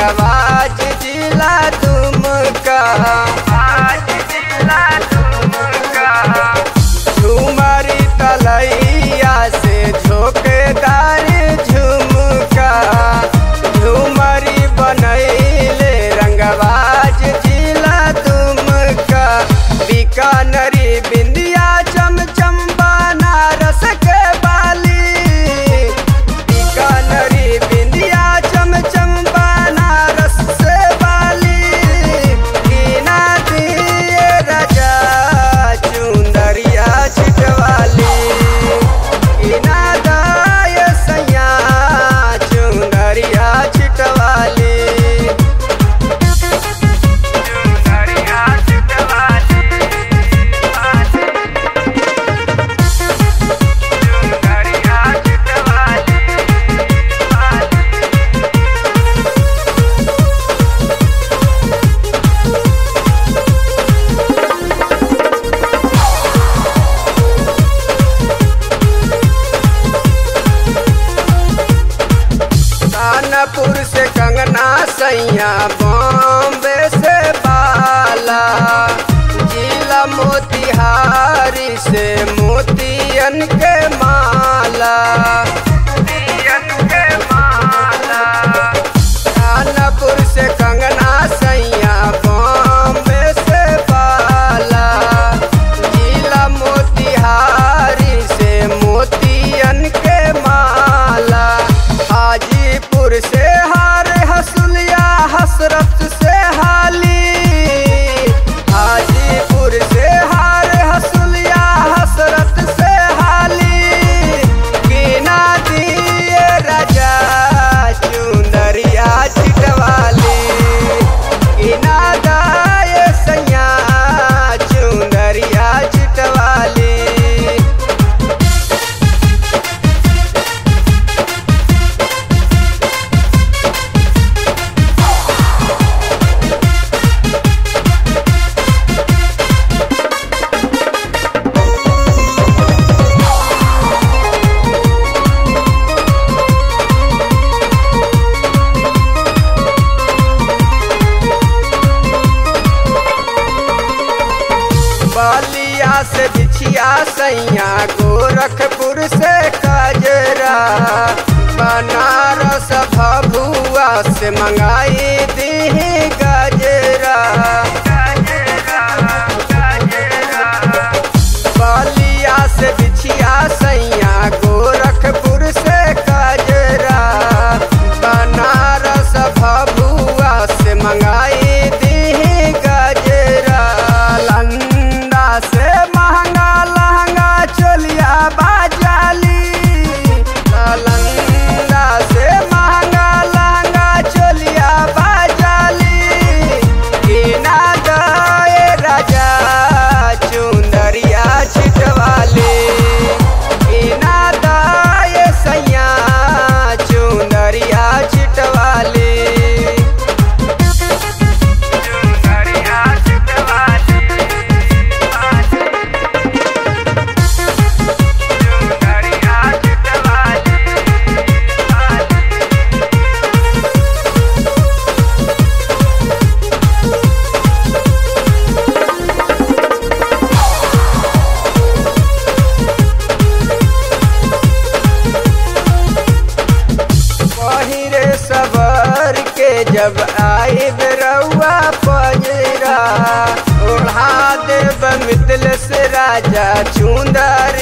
रंगवाज जिला तुमका आज जिला तुमका झुमरी तलैया से झोकेदार झुमका झुमरी बनैले रंगवाज जिला तुमका बीकानरी बिंदिया चमचम बनारस के बाली बीकानरी बिंदिया चमचम बनारस से बाली कीना दिए राजा चुंदरिया छिटवाली कीना दाय सैया चुंदरिया छिटवाली चुंदरिया छिटवाली चुंदरिया छिटवाली कानपुर से कंगना सैया बॉम्बे से बाला जिला मोतिहारी से मोतियन के माला मोतियन के माला कानपुर से कंगना सैया बॉम्बे से बाला जिला मोतिहारी से मोतियन के माला हाजीपुर से हार हसुलिया हसरत से हाली हाजीपुर से हार हसुलिया हसरत से हाली कीना दिए राजा चुंदरिया छिटवाली कीना दाए सैया चुंदरिया छिटवाली बलिया से बिछिया सैया गोरखपुर से कजरा बनारस भभुआ से मंगाई दी गजरा बलिया से बिछिया सैया गोरखपुर से कजरा बनारस भभुआ से मंगाई दी गजरा लंदा से महंगा लहंगा चोलिया बाजाली लंदा से महंगा लहंगा चोलिया बाजाली कीना गए राजा चुंदरिया छिटवाली कीना दाए सैया चुंदरिया छिटवाली चुंदरिया छिटवाली चुंदरिया छिटवाली पहिरे सबर के जब आए रउआ पजरा ओढ़ा देव मितल से राजा चुंदर